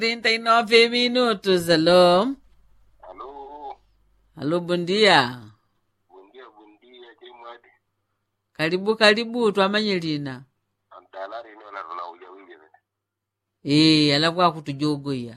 39 minutos, alô? Alô, Alô, bom dia. bom dia, bom dia, chimwadi. Karibu karibu twamanye lina. Andala rino la runa uja wili vete. ee alakuwa akutujogoya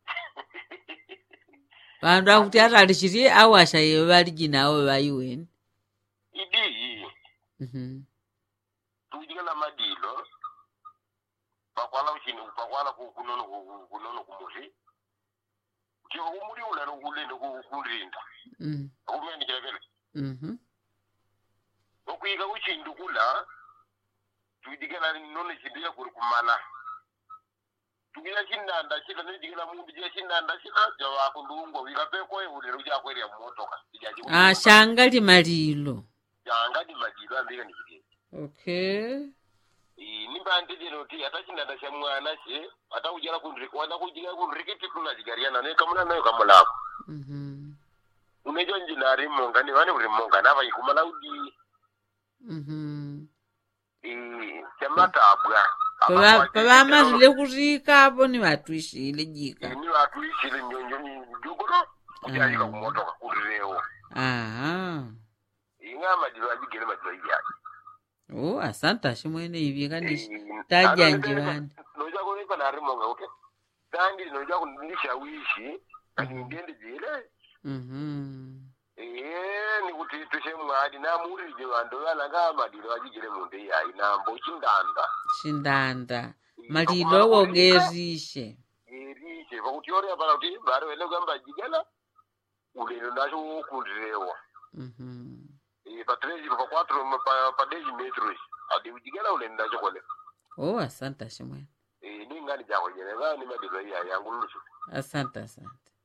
vandu akuti atalishiri awasha yewe vali jina awo vaiweni Idi, Mhm. tujika la madilo. Pakwala uchini, pakwala ku- kunono ku- kunono kumuzi. Kio umuri ula no kulende ku- kulinda. Mm. Akumendi kila vile. Mhm. Okuika uchindu kula. Tujika la nono chindila kuri kumala. Tujika chinanda chila nijika mundu jika chinanda chila. Jawa kundungwa wika peko ye ule ruja kweri ya motoka. Ijaji Ah, shangali malilo Janga di madilo ambika nikidini. okay nimbandidino ti ata chinanda cha mwana che ata kujala kunriki wanda kujika kunrikiti tunajigariana ne kamuna nayo kamulako Mhm. unejo njinari monga ni vane uri monga nava ikumala udi Mhm. eh, chamatabwa Pava- pavamazile kurika apo ni vatwishile jika ni vatu isile nyonyo jugoro kujayika Mm. kumotoka kurirewo aha inga madilo ajigere madilo ijaki o asante ashimwene ivi kandi tajanje vani noja kulipa nari monga uke dandi noja kundishawishi kani ndiende jile Mhm. Eh, ni kuti tushe mwadi namurije vandu valanga madilo vachigere mundu iyayi nambo chinganda shindanda malilo wogerishe iriche pakuti yorea pana kuti vari vene kuyamba jigela ulelo nacho wokundirewa Mhm. patrezi pa quatro pa- pa dezi metros adi ujigela ulelo nacho kole o asante ashimwene ningani jako jene vani madilo iyayi angululusu asante asante